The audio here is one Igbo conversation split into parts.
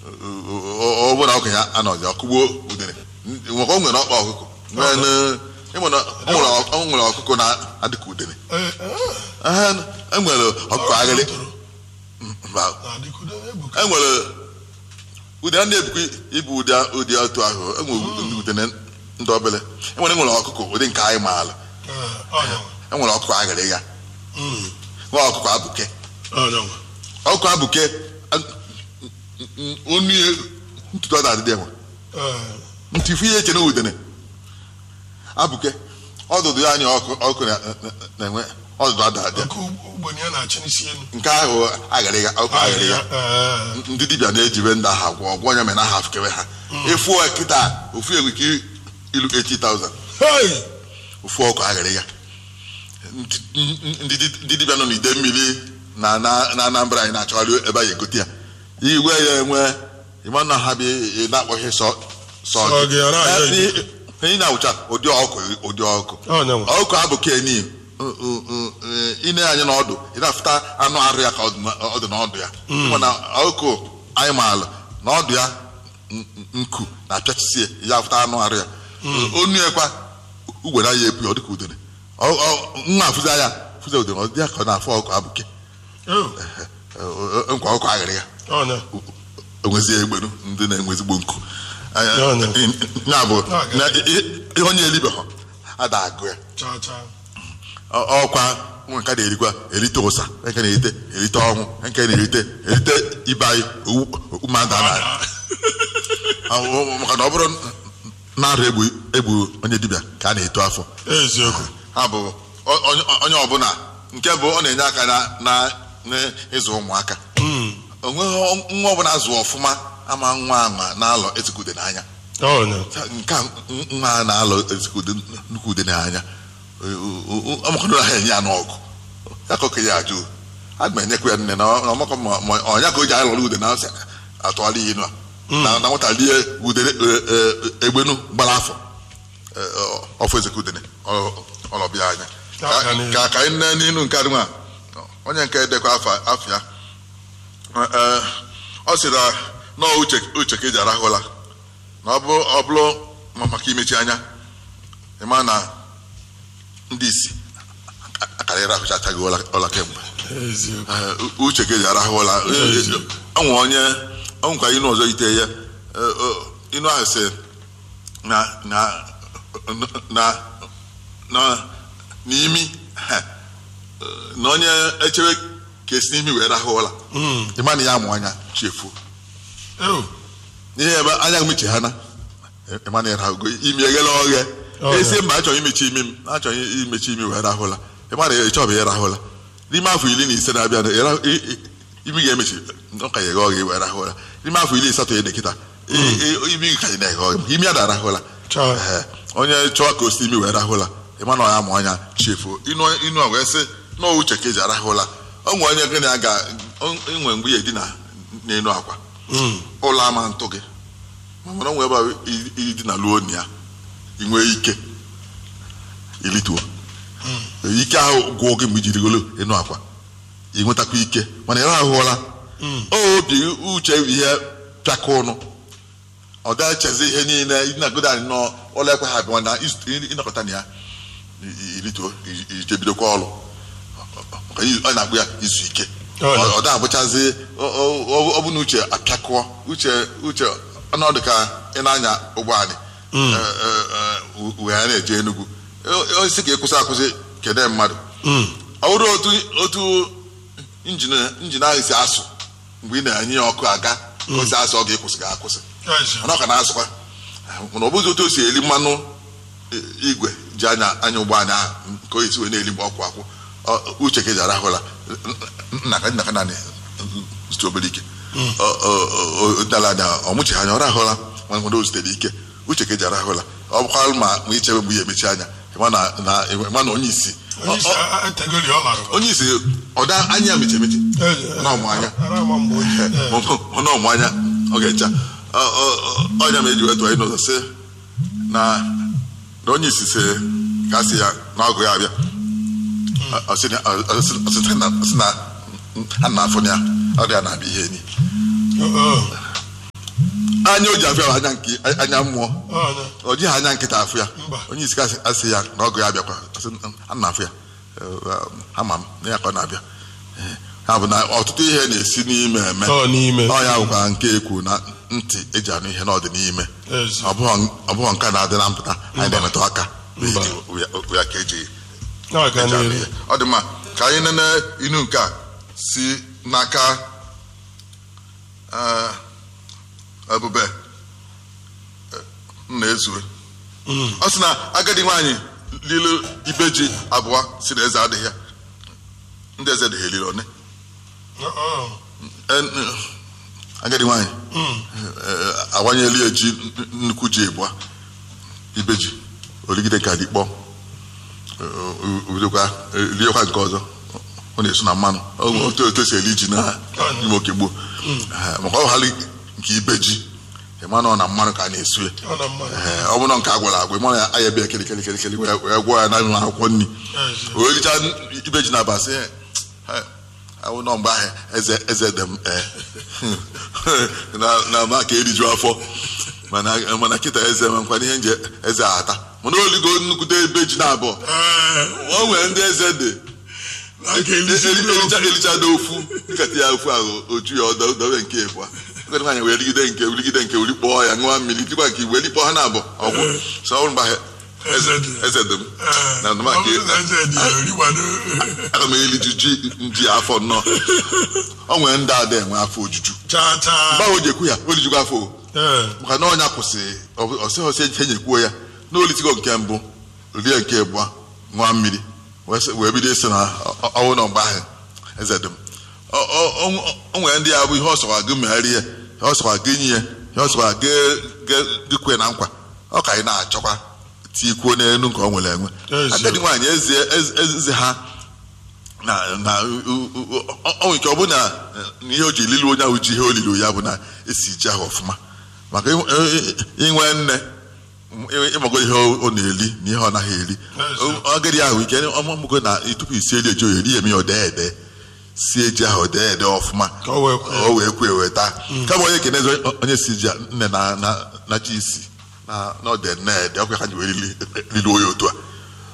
ọ bụrụ na okenye anọghị ọkụgbuo udene nwekwa o nwere ọkpa ọkụkọ nwee n- ịma na o nwere ọ- o nwere ọkụkọ na-adịka udene Ee, ee, Ehe, e nwere ọkụkọ aghịrị toro mba na-adịkudo ebuka e nwere udene na-ebukwa ibu ụdị ụdị otu ahụ e nwere udene ndị obere e nwere nwere ọkụkọ ụdị nke anyị maara Ee, ọnyanwa e nwere ọkụkọ aghịrị ya Mm, nwee ọkụkọ abụke ọnyanwa ọkụkọ abụke onu ya ntutu ọ na-adịdị enwe Ee, ntị ifu ihe eche na udene abụke ọdụdụ ya anya ọkụ ọkụ na- na- na-enwe ọdụdụ ada adị oke ugbenye ya na-achị n'isi elu nke ahụ aghịrị ya ọkụ aghịrị ya Ee, ndị dibịa na-ejibe ndị ahụ agwọ ọgwọ onye mere na aha afụkewe ha efu kịta ofu egwu ike ilu 80,000 hey! ofu ọkụ aghịrị ya Ndị- ndị ndị dibịa nọ n'ide mmiri na na na Anambra anyị na-achọgharị ebe anyị egote ya igwe ya enwe ịma na ha bi ị na-akpọghị sọ sọ Sọ gị, ara ya Eh, ị na-awụcha ụdị ọkụ ụdị ọkụ ọnyanwa ọkụ abụ keni ine anya n'ọdụ ị na-afụta anụ arụ ya ka ọ dị na- ọ dị n'ọdụ ya mana ọkụ anyị maala na ọdụ ya n- n- nku na-apịachisie ya afụta anụ arụ ya onu ekwa ugwere ya epu ya ọ dịka udene Ọ- ọ- nwa afụzi ya fụzi udene ọ dị ya ka ọ na-afụ ọkụ abụke Oh, nkwa ọkụ aghịrị ya ọnya enwezi egbenu ndị na-enwe ezigbo nku Anya- Ya na- ya bụ Na-aga. na ihe ihe onye elibeghọ ada agụ ya chaa chaa Ọ- ọkwa nwa nke na-erikwa erite ụsa nke na-erite erite ọnwụ nke na-erite erite ibe anyị owu okpu mmadụ a na Ọ- maka na ọ bụrụ na-arụ egbu egbu onye dibịa ka a na-eto afọ eziokwu ha bụ ọ- onye onye ọbụla nke bụ ọ na-enye aka na na n'ịzụ ụmụaka Mm, onweghị nwa ọbụla zụ ọfụma ama nwa ama na-alọ ezikude n'anya ọnya nke a nwa a na-alọ ezikude nnukwu ude n'anya ọmakọdụ ha enye ya n'ọgụ ya ka okenye ajụ aga m enyekwa ya nne na ọmakọ ma ma ọnya ka o ji alọrọ ude na atụgharị ihe inu a na na nwata lie ude egbenu gbara afọ eh, eh, ọfọ ezekudene ọlọbịa anya Aga Ka- n'ihu. ka ka anyị nne n'inu nke adịnwa onye nke dekwa afọ afọ ya Eh, ọ sị na nọọ uche uche ka eji arahụla na ọ bụ ọ bụrụ ma maka imechi anya ịma na ndị isi akarịrị ahụchachaghị ụla ụla kemgbe eziokwu Eh, uche ka eji arahụ ụla Eziokwu. ọnwe onye ọnwekwa inu ọzọ ite ya eh, eh, inu ahụ sị na na na na n'imi eh, na onye echebe ka esi n'imi wee rahụ ụla Mm, ịma na ya amụ anya chefuo oh, ihe ebe anya mechi ha na ịma na ịrahụgo imi eghela oghe Oh, esi mba achọghị imechi imi m achọghị imechi imi wee rahụla ịma na ịchọbụ ịrahụla n'ime afọ iri na ise na-abịa ịra- i- i- imi ga-emechi ọ ka ya eghe oghe wee rahụla n'ime afọ iri asatọ ya na-ekịta i- i- imi ka ya na-eghe oghe imi ya na-arahụla Chọọ. Ehe. onye chọọ ka o si imi wee rahụla ịma na ọ ya ma ọnya chefuo inu inu a wee sị na ọ uche ka eji arahụla o nwere onye gị na ya ga enwe mgbe ya edina n'elu akwa mm, ụlọ ama ntụ gị mana o nwee ebe a i- idina luo na ya ị nwee ike ilituo ike ahụ gwụọ gị mgbe i jirigolo ịnụ akwa ị nwetakwa ike mana ị rahụọla mm. obi uche bụ ihe pịaka ụnụ ọ da echezi ihe niile ịnagodo anyị nọ ụlọ ekwe ha abụọ na izu- ịnọkọta na ya i- i- ilituo i- ijebidokwa ọrụ maka i- ọ na-akpụ ya izu ike Ọ na- ọ ọ da abụchazi ọ- ọ- ọ- ọ bụ na uche apịakụọ uche uche ọnọdụ ka ị na-anya ụgbọ anyị Mm. eh, eh, eh, wee na-eje Enugu O- osisi ka ịkwụsị akwụsị kede mmadụ Mm, ọ bụrụ otu otu injin injin ahụ si asụ mgbe ị na-enye ya ọkụ aga ka o si asụ ọ ga-ekwụsị ga akwụsị eziokwu mana ọ ka na-asụkwa mana ọ bụzi otu o si eli mmanụ i- igwe ji anya anya ụgbọ anya ahụ nke o esi wee na-eli mgbe ọkwụ akwụ Ọ- uche ka eji arahụla nna ka nna ka naanị zute obere ike Ọ- ọ- ọ- ọ- dala anya ọ mụchi anya ọ rahụla mana nwere o zutere ike uche ka eji arahụla ọ bụkwa ma ma ichebe mgbe ya emechi anya ịma na na ịma na onye isi onye isi ọ- ọ- etegoli ọ lara onye isi ọda anya mechi emechi Ezi- na ọmụ anya ara ama mgbe onye eh, ọnụ ọmụ anya ọ ga-echa Ọ- ọ- ọ- ọnya ma eji wetụ anyị n'ụzọ sị na na onye isi sị ka a sị ya na ọgụ ya abịa Ọ- ọ sị na- ọ- ọ sị- ọ sị na ọ sị na ha na-afụ ya ọ dị ya na-abịa ihe enyi oh, oh. anya o ji afịa bụ anya nke anya mmụọ ọnya ọ jighị anya nkịta afụ ya Mba. onye isi kasị asị ya na ọgụ ya abịakwa asị, a na afụ ya Eh, ama m na ya ka ọ na-abịa Eh, ha bụ na ọtụtụ ihe na-esi n'ime eme ọ n'ime ọ ya bụkwa nke ekwu na ntị eji anụ ihe n'ọdị n'ime ezi ọ bụghị ọ bụghị nke a na-adị na mpụta anyị na-emetụ aka Mba. Eji- ya ka eji na-aga eji anụ n'elu ihe. ọ dị mma ka anyị nene inu nke a si n'aka eh, ebube eh, nna ezue Mm. ọ sị na agadi nwaanyị lilu ibe ji abụọ si na eze adịghị ya ndị eze dịghị eliri one Ọ- En- eh, agadi nwaanyị Mm. eh, awanyeli ya ji nnukwu ji abụọ ibe ji oligide ka dị kpọọ udokwa liekwa nke ọzọ ọ na-eso na mmanụ Ọ- otu otu esi eli ji na ime oke gboo Eh, maka ọ ghali nke ibe ji ịma na ọ na mmanụ ka a na-esu ya ọ na mmadụ Ee, ọ bụrụ nke a gwara agwa ịmara ya anya bịa kele kele kele kele wee wee gwọọ ya na nwa akwụkwọ nri ezi o richa ibe ji na abasị awụ nọ mgbe ahụ eze eze dị m ee. na na ma ka eriju afọ mana mana kịta eze nwekwana ihe nje eze ata mana oligo nnukwute ibe ji na abụọ Ee, o nwere ndị eze dị aka elisi ndị elicha ofu. elichado ofu nkata ya ofu ahụ oju ya ọdọ dobe nke ịbụa nkata nwaanyị wee rigide nke rigide nke wuri kpọọ ya ṅụọ mmiri tikwa nke iwe likpọọ ha na abụọ ọgwụ so ọ bụrụ mgbe ahụ Eze dị. eze dị m Ee, na ọ ndụmaka bụrụ na eze dị ya, origbado. aga m eli ji ji nji afọ nnọọ o nwere ndị ada enwe afọ ojuju Chaa chaa. mgbe ahụ o ji ekwu ya o lijikwa afọ o. Ee, maka na ọnya kwụsị ọsị ọsị eji enyekwuo ya na olitigo nke mbụ rie nke abụọ ṅụọ mmiri wee sị- wee bido ịsị na ọ- ọnwụ na mgbe ahụ eze dị m Ọ- ọ- ọ- o nwere ndị ya bụ ihe ọsọkwa gị megharị ya ihe ọsọkwa gị nye ya ihe ọsọkwa gị kwe na nkwa ọ ka anyị na-achọkwa tikwuo n'elu nke ọ nwere enwe Ezi. agadi nwaanyị eze eze- eze ha na na u- u- u- ọ nwere ike ọ bụ na na ihe o ji lilu onye ahụ ji ihe olili ya bụ na esi ji ahụ ọfụma maka inwe- i- i- inwe nne ị- ịmago ihe ọ na-eli na ihe ọ naghị eri Ezi. agadi ahụ ike ọmụgo na tupu isi eli eji eri emi ya odee ede sie ji ahụ odee ede ọfụma ka o wee kwee. o wee kwe weta kama onye kenezi onye si ji a, nne na na na chi isi na na ọdị nne ede ọkwa ka ji wee lili lili onye otu a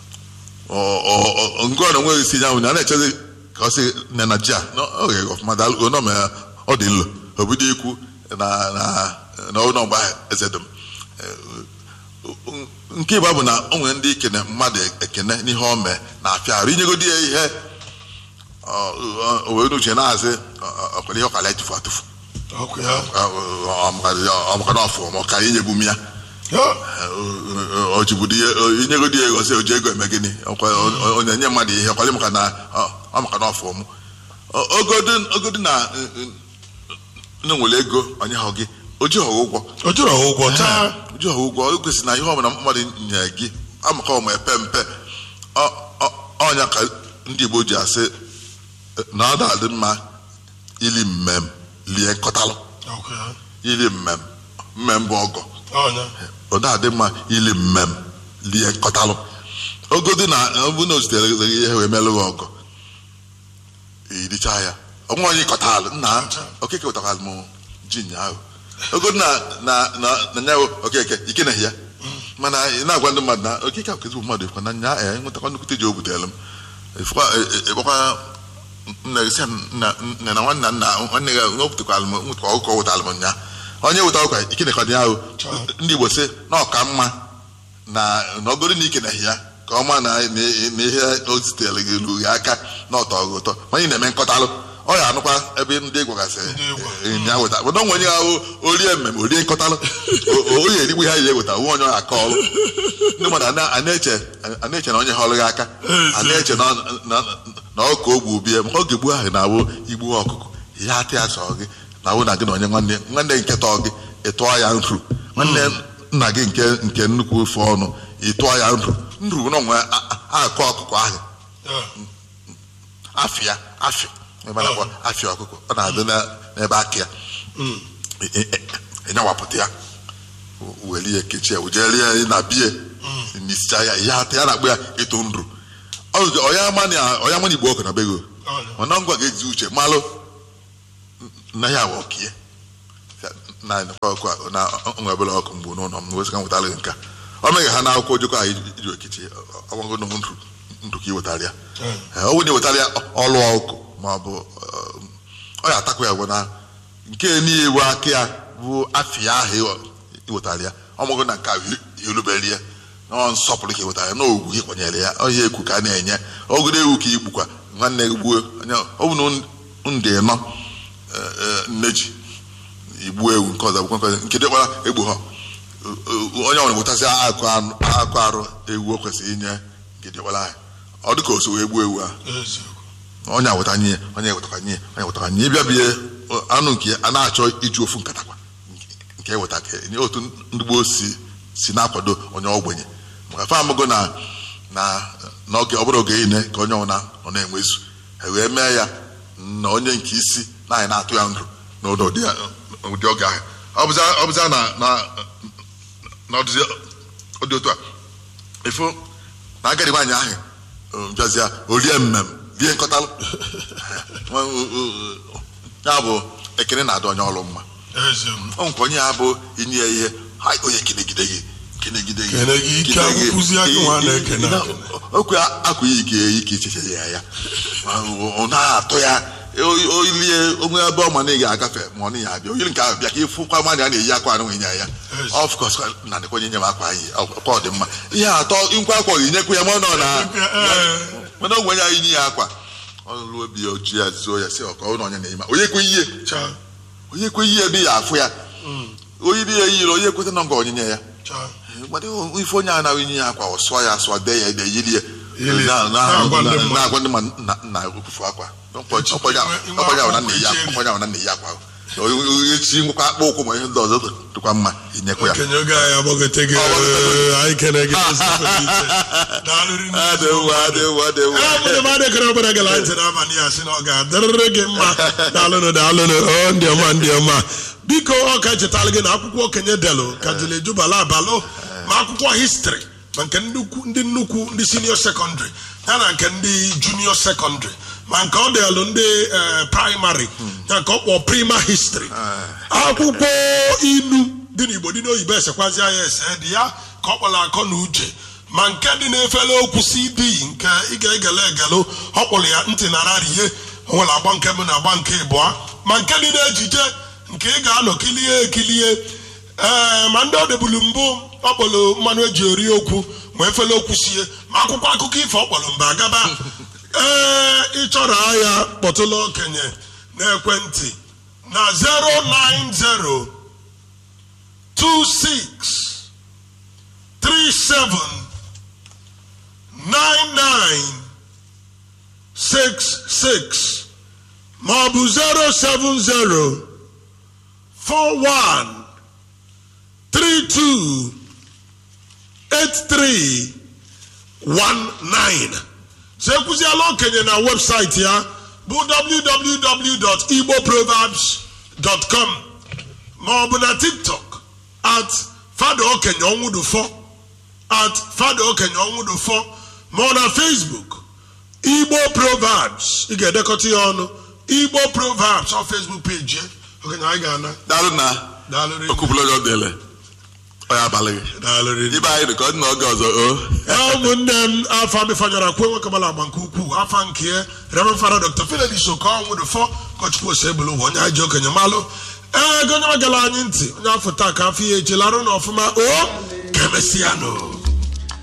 Ọ- ọ- ọ- nke ọ na onwe isi ya nwụ na a na-echezi ka ọ sị nne na ji a na ọ ghe ọfụma dalụ ọ mee ọ dị nlo o bido ikwu na na na ụlọ mgbe ahụ eze dum nke ịba bụ na o nwere ndị ikene mmadụ ekene n'ihe o mee na afịa arụ inyegodi ya ihe ọ- ọ- o wee n'uche na-asị ọkwere ihe ọkara etufu atụfu Ọkụ ya. ọmaka na ọfụ ma ọ ka inyebu m ya Ya. o jibudo ihe inyegodi ya ego sị o ji ego eme gịnị Ọkwa- o- onye nye mmadụ ihe ọkwale maka na ọ- ọ maka na ọfụ m ogodi na na nwere ego onye ha gị o ji ha ụgwọ O jụrụ ha ụgwọ taa. o ji ha ụgwọ o kwesịrị na ihe ọbụla mmadụ nye gị amaka ọma epe mpe Ọ- ọ- ọnya ka ndị Igbo ji asị na ọ na-adị mma ili mmem lie nkọtalụ Ọkụ ya. ili mmem mmem bụ ọgọ Ọnya. ọ na-adị mma ili mmem lie nkọtalụ ogodi na ọ bụ na o zitere gị ihe wee melụ gị ọgọ iricha ya ọnwa onye kọtalụ nna okeke wetakwalụ m ji nyaahụ ogodi na na na na nyaahụ okeke ike na ya mana ị na-agwa ndị mmadụ na okeke akụ ezigbo mmadụ ekwa na nya ya nwetakwa nnukwute ji o butere m efukwa ekpekwa nna gị sị m nna nna na nwanna nna nwanne gị wepụtakwalụ m nwetara ọkụkọ wetara m nya onye weta ọkwa ikene ka ya ahụ ndị Igbo sị na ọka mma na na ọgoro na ikene ya ka ọma na na na ihe o zitere gị ruo gị aka na ọtọ gị ụtọ ma anyị na-eme nkọtalụ ọ ya anụkwa ebe ndị gwagasị ya weta mana onwe onye ahụ orie mmemme orie nkọtalụ O- o- onye erigbu ihe anyị eweta nwe onye ọ aka ọrụ ndị mmadụ a na- a na-eche a na-eche na onye họrọ gị aka a na-eche na ọ- na- na ọ ka o gbu bie maka oge gbuo ahụ na-awụ igbu ọkụkọ ihe atị ya sọ gị na awụ na gị na onye nwanne nwanne nke tọọ gị ịtụọ ya nru nwanne nna gị nke nke nnukwu ofe ọnụ ịtụọ ya nru nru bụ na onwe akọ ọkụkọ ahụ Ya. afịa afịa ebe a na-akpọ afịa ọkụkọ ọ na-adị na- n'ebe aka ya Mm. E- e- e- enyawapụta ya weli ya kechie ya wujere ya na bie n'isicha ya ihe atọ ya na-akpọ ya ịtụ nru Ọ- ọya mani ọya mani igbo ọkụ na bego Ọnya. mana ngwa ga-eji uche malụ na ya bụ ọkie na ọkụ na nwa ebele ọkụ mgbe n'ụlọ m wesịka nwetara gị nka ọ meghị ha n'akwụkwọ ojoko ahụ iji okiti ọgwago na ndụ ndụ ka iwetara ya Ee, ọ bụ na iwetara ya ọlụ ọkụ ma ọ bụ eh, ọ ya atakwa ya bụ na nke niile aka ya bụ afịa ahụ iwetara ya ọmụgụ na nke ahụ irubere ya na ọ nsọpụrụ ka iwetara ya na ogwu gị kwanyere ya ọhịa ekwu ka a na-enye ogodo ewu ka igbukwa nwanne gị gbuo onye ọ bụ na ndị nọ eh, eh, nne ji igbu ewu nke ọzọ bụkwa nke ọzọ, nke dịkwara egbu ha onye ọbụla wetazi akụ anụ- akụ arụ ewu o kwesịrị inye nke dịkwara anyị ọ dị ka o so wee gbuo ewu ahụ eziokwu onye aweta nye ya, onye ewetakwa nye ya, onye ewetakwa nye ya. ịbịa bie anụ nke ya a na-achọ iji ofu nkata kwa nke eweta ka nye otu ndị gboo si si na-akwado onye ogbenye maka fa amụgo na na n'oge ọ bụrụ oge niile ka onye ọbụla nọ na-enwezu e wee mee ya na onye nke isi na anyị na-atụ ya ndụ n'ụdị ụdị ya- ụdị oge ahụ ọ bụza- ọ bụza na na na ọdịzi ụdị otu a ifo na agadi nwaanyị ahụ um, bịazịa orie mmem rie nkọtalụ ya bụ ekene na-adị onye ọrụ mma eziokwu ọ nke onye ya bụ inye ya ihe ha onye kenegide gị kenegide gị Kene gị, ike kene gị. akwụkwụzi aka nwa na-ekene Ị- ị- akene. okwu akwa ya ike ike icheche ya ya ọ na-atụ ya o- oyilie onwe ebe ọ ma na ị ga-agafe ma ọ na ya abịa oyiri nke ahụ bịa ka ịfụkwa mmadụ a na-eyi akwa anụ nye ya Yes. of course na dịkwa onye nye m akwa anyị ọkwa ọ dị mma ihe atọ nkwa akwa gị nyekwa ya ma ọ nọ na Ee. mana ogwe onye anyị nye ya akwa ọ lụọ obi ya oji ya zuo ya si ọka ọ na onye na-eme onye kwe ihe cha onye kwe ihe ebe ya afụ ya onye dị ya yiri onye kweta na nga onyinye ya cha gbado ife onye a na-enye ya akwa ọ sụọ ya asụọ dee ya ede yiri ya Yiri Na- ya. na- Na-agwa ndị na- mmadụ. na-agwa ndị mmadụ na na okwufu akwa ọkpọnye ahụ na nna-eyi akwa ọkpọnye ahụ na nna-eyi akwa echi nwekwa akpa ụkwụ ma ihe ndị ọzọ dịkwa mma inyekwa ya okenye oge anyị agbagote gị Ọ gbagote ee, anyị kene gị ezigbo iche. Daalụ rinne. adịwa adịwa adịwa Ee, bụ na mmadụ ekere ọbụla gala ntị n'abalị a sị na ọ ga-adịrịrị gị mma daalụnụ daalụnụ ọ ndị ọma ndị ọma biko ọ ka chetara gị na akwụkwọ okenye delu ka jụrụ ejubala abalụ ma akwụkwọ histri ma nke ndị ukwu- ndị nnukwu ndị sinio sekọndịrị ya na nke ndị junio sekọndịrị ma nke ọ dịalụ ndị eh, praịmarị ya nke ọ kpọ prima histri akwụkwọ ilu dị n'igbo dị n'oyibo esekwazi ya ese dị ya ka ọ kpọrọ akọ na uche ma nke dị n'efere okwu cd nke ị ga-egele egelu ọ kpọrọ ya ntị na rarie o nwere agba nke mbụ na agba nke ịbụọ ma nke dị n'ejije nke ị ga-anọ kilie ekilie ee ma ndị ọ debulu mbụ ọ kpọrọ mmanụ eji eri okwu ma efere okwu sie ma akwụkwọ akụkọ ifo ọ kpọrọ mba agaba ee ịchọrọ ahịa kpọtụla okenye n'ekwentị na 090 26 37 99 66 ma ọ bụ 070 41 32 83 19 sekwuziela okenye na webụsaịtị ya bụ www.igboproverbs.com ma ọ bụ na tiktok at fada okenye ọnwụdụfọ at fada okenye ọnwụdụfọ ma ọ na facebook igbo proverbs ị ga-edekọta ya ọnụ igbo proverbs ọ facebook page ya okenye anyị ga-ana daalụ na daalụrị okwupụla onye ọ dịle onye abalị gị daalụrị ibe anyị dị ka ọ dị n'oge ọzọ o ụmụnne m afọ amịfanyara kwe nwoke gbara agba nke ukwuu afọ nke reverend fada dr fidelis okonwụdụfọ kọchukwu osebụlụ ụwa onye anyị ji okenye malụ ee gonye magala anyị ntị onye afọ taa ka afọ ihe echelarụ na ọfụma o ka emesịa nụ